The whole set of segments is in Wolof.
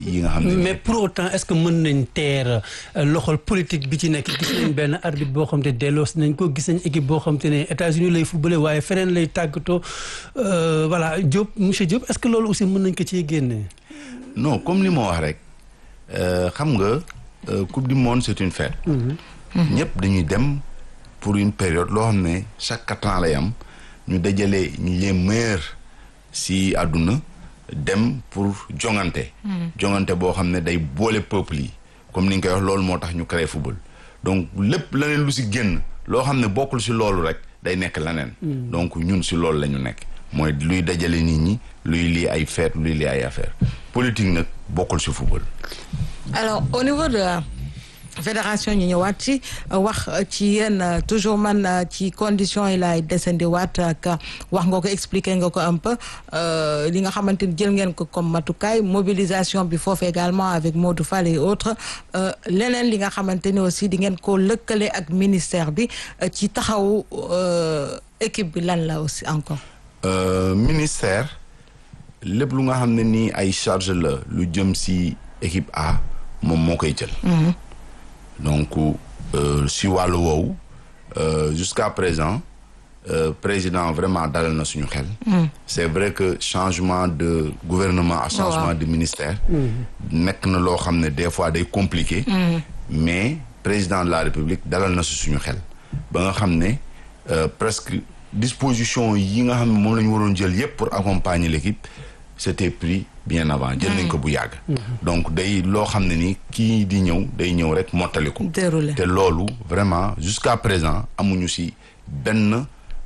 yi nga xam ne mais pour autant est-ce que mën nañ teer loxol politique bi ci nekk gis nañ benn arbitre boo xam te delloos nañ ko gis nañ équipe boo xam te ne États-Unis lay footballé waaye feneen lay tàggatoo voilà Diop monsieur Diop est-ce que loolu aussi mën nañ ko ciy génne. non comme li ma wax rek xam nga coupe du monde c'est une fête. ñëpp dañuy dem pour une période loo xam ne chaque quatre ans lay am ñu dajale ñu les meilleurs si àdduna dem pour jongante. jongante boo xam ne day boole peuple yi comme ni nga koy wax loolu moo tax ñu créé football donc lépp leneen lu si génn loo xam ne bokkul si loolu rek day nekk leneen. donc ñun si loolu la ñu nekk. mooy luy dajale nit ñi luy lii ay fête luy lii ay affaire politique nag bokkul ci football. alors au niveau de la fédération ñu ñëwaat ci wax ci yéen toujours man ci conditions yi laay desandi waat ak wax nga ko expliquer nga ko un peu li nga xamante ni jël ngeen ko comme matukaay mobilisation bi foofu également avec Modou Fall et autres leneen li nga xamante ni aussi di ngeen ko lëkkale ak ministère bi ci taxawu équipe bi lan la aussi encore. Euh, ministère lépp lu nga xam ne nii ay charge la lu jëm ci équipe A moom moo koy jël. donc euh, si wàllu woowu euh, jusqu'à présent président vraiment dalal na suñu xel. c'est vrai que changement de gouvernement à changement de ministère. nekk na loo xam ne des fois day compliqué. mais président de la République dalal na si suñu xel ba nga xam ne presque. disposition yi nga xam ne moom la ñu waroon jël yépp pour accompagner l'équipe c'était pris bien avant jël nañ ko bu yàgg donc day loo xam ne ni kii di ñëw day ñëw rek mottali ko te loolu vraiment jusqu'à présent amuñu ci benn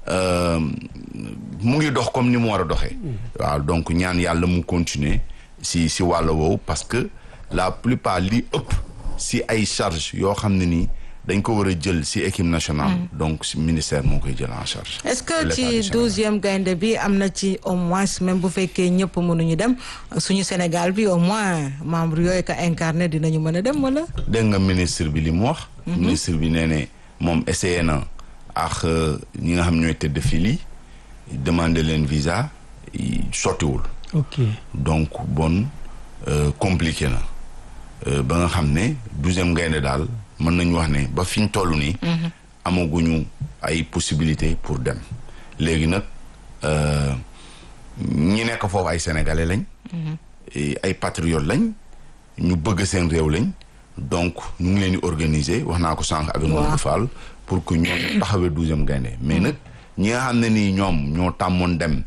mu ngi dox comme ni mu war a doxee waaw donc ñaan yàlla mu continuer ci ci wàll woowu parce que la plupart li ëpp ci ay charges yoo xam ne nii dañ ko war a jël ci équipe nationale. donc ci ministère moo koy jël en charge. est-ce que ci douzième gaynde bi am na ci au moins même bu fekkee ñëpp mënuñu dem suñu Sénégal bi au moins membre yooyu ko incarné dinañu mën a dem wala. dégg nga ministre bi li mu wax. ministre bi nee ne moom essayé na ak ñi nga xam ñooy tëdd fii lii demander leen visa sottiwul. ok donc bon compliqué na ba nga xam ne douzième gaynde daal. mën nañu wax ne ba fi ñu toll nii. amaguñu ay possibilités pour dem. léegi nag ñi nekk foofu ay sénégalais lañ. ay patriotes lañ. ñu bëgg seen réew lañ. donc ñu ngi leen di organiser wax naa ko sànq avec Modou Fall pour que ñoom taxawee douzième gaynde mais nag ñi nga xam ne nii ñoom ñoo tàmmoon dem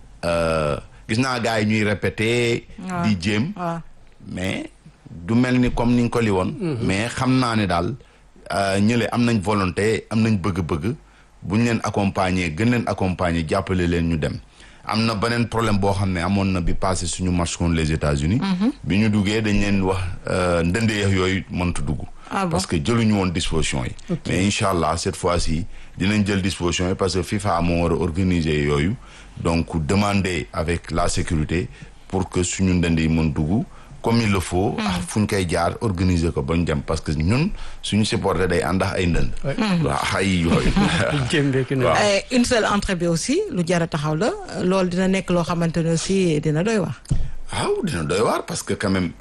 gis naa gars yi ñuy répéter. di jéem. mais. du mel ni comme ni nga ko li woon mais xam naa ne daal ñële am nañ volonté am nañ bëgg-bëgg bu ñu leen accompagner gën leen accompagner jàppale leen ñu dem am na beneen problème boo xam ne amoon na bi passé suñu match contre les États-Unis bi ñu duggee dañ leen wax ndëndeex yooyu mënta dugg parce que jëluñu woon disposition yi mais incha allah cette fois-ci dinañ jël disposition yi parce que FIFA moo war a organiser yooyu donc demander avec la sécurité pour que suñu ndënd yi mën dugg comme il le faut. ah fu ñu koy jaar organiser ko ba ñu dem parce que ñun suñu supporter day ànd ak ay ndënd. waaw ay yooyu. une seule entrée bi aussi lu jar a taxaw la loolu dina nekk loo xamante ne aussi dina doy waar. waaw dina doy waar parce que quand même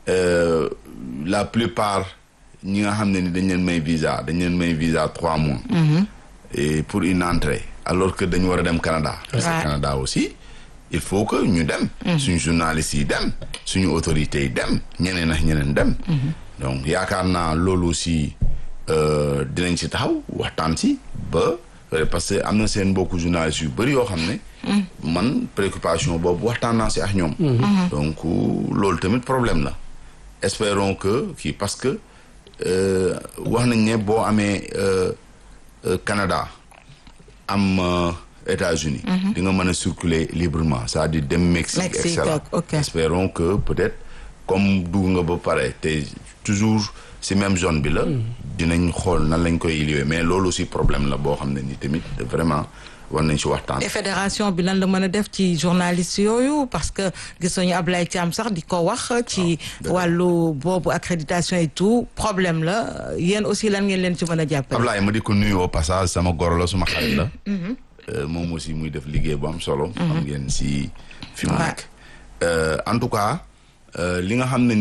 la plupart ñi nga xam ne ni dañ leen may visa dañ leen may visa trois mois. et pour une entrée alors que dañu war a dem Canada. parce que Canada aussi. il faut que ñu dem. suñu journalistes yi dem suñu autorités yi dem ñeneen ak ñeneen dem. donc yaakaar naa loolu aussi dinañ ci taxaw waxtaan ci ba parce que am na seen mbokku journalistes yu bëri yoo xam ne. man préoccupation boobu waxtaan naa ci ak ñoom. donc loolu tamit problème la. espérons que kii parce que wax nañ ne boo amee Canada am. États-Unis di nga mën a circuler librement c'est-à-dire dem Mexique et cetera espérons que peut-être comme dugg nga ba pare te toujours ci même zone bi la dinañ xool nan lañ koy liwee mais loolu aussi problème la boo xam ne ni tamit vraiment war nañ ci waxtaan et fédération bi lan la mën a def ci journaliste yooyu parce que gis nañu Ablaye Thiam sax di ko wax ci wàllu boobu accréditation et tout problème la yéen aussi lan ngeen leen ci mën a jàppale Ablaye ma di ko nuyu au passage sama goro la suma xarit la moom aussi muy def liggéey bu am solo. xam ngeen si fi mu nekk. en tout cas li nga xam ne